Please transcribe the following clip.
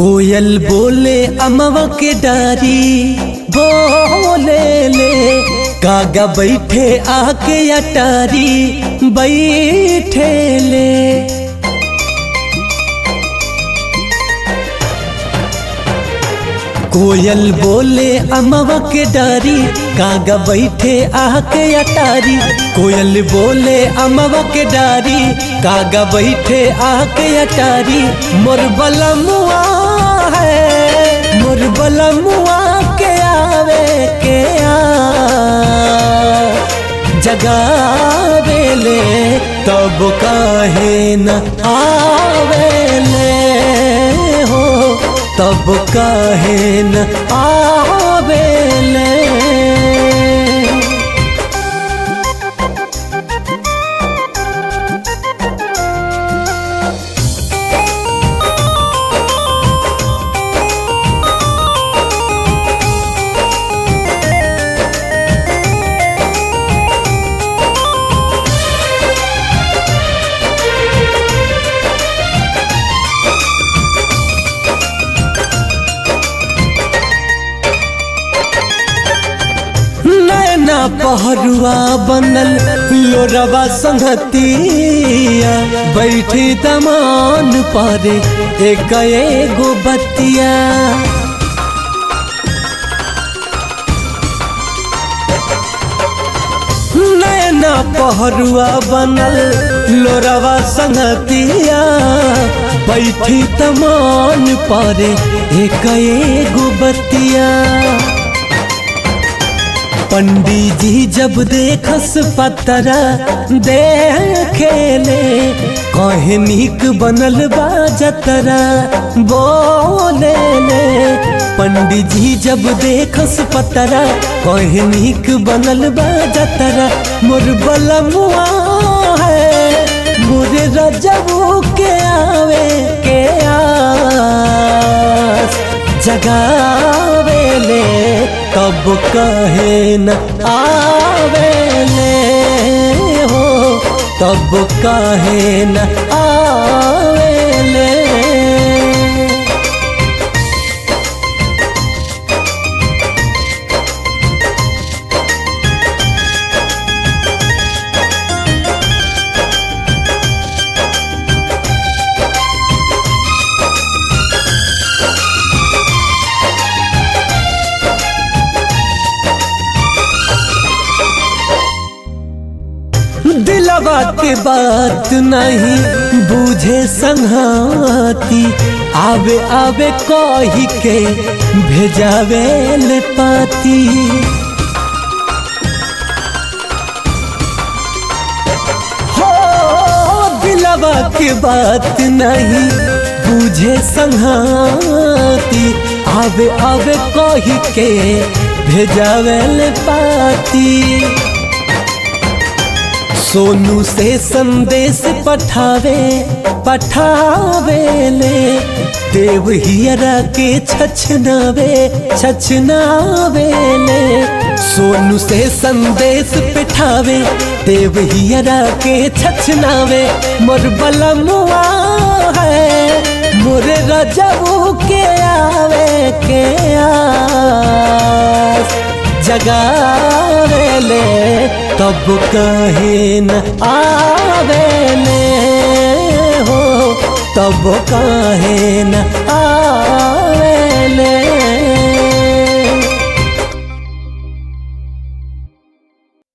कोयल बोले अमवा के डारी बोले ले कागा बैठे आके अटारी बैठे ले कोयल बोले अमवा के डारी कागा बैठे आके अटारी कोयल बोले अमवा के डारी कागा बैठे आके अटारी मोर बलमुआ है मोर बलमुआ के आवे के आ जगावेले तब काहे न आवेले हो तब काहे न आवेले नैना पहरुआ बनल लोरवा संगतिया बैठी दमान पारे एक एगो बतिया नैना पहरुआ बनल लोरवा संगतिया बैठी तमान पारे एक एगो बतिया पंडित जी जब देखस पतरा देखेले कहे निक बनल बा जतरा बोले ले पंडित जी जब देखस पतरा कहे निक बनल बा जतरा मोर बलमुआ है मोरे रजबू के आवे के आस जगावेले तब कहे न आवेले हो तब कहे न आवेले दिलवा के बात नहीं बूझे संहाती आवे आवे कही के भेजावे ले पाती हो दिलवा के बात नहीं बूझे संहाती आवे आवे कही के भेजावे ले पाती सोनू से संदेश पठावे पठावे ले देव हियरा के छछनावे छछनावे ले सोनू से संदेश पिठावे देव हियरा के छछनावे मोर बलमुआ है मोर रजबू के आवे के आस जगावेले तब कहे न आवेले हो तब कहे न आवेले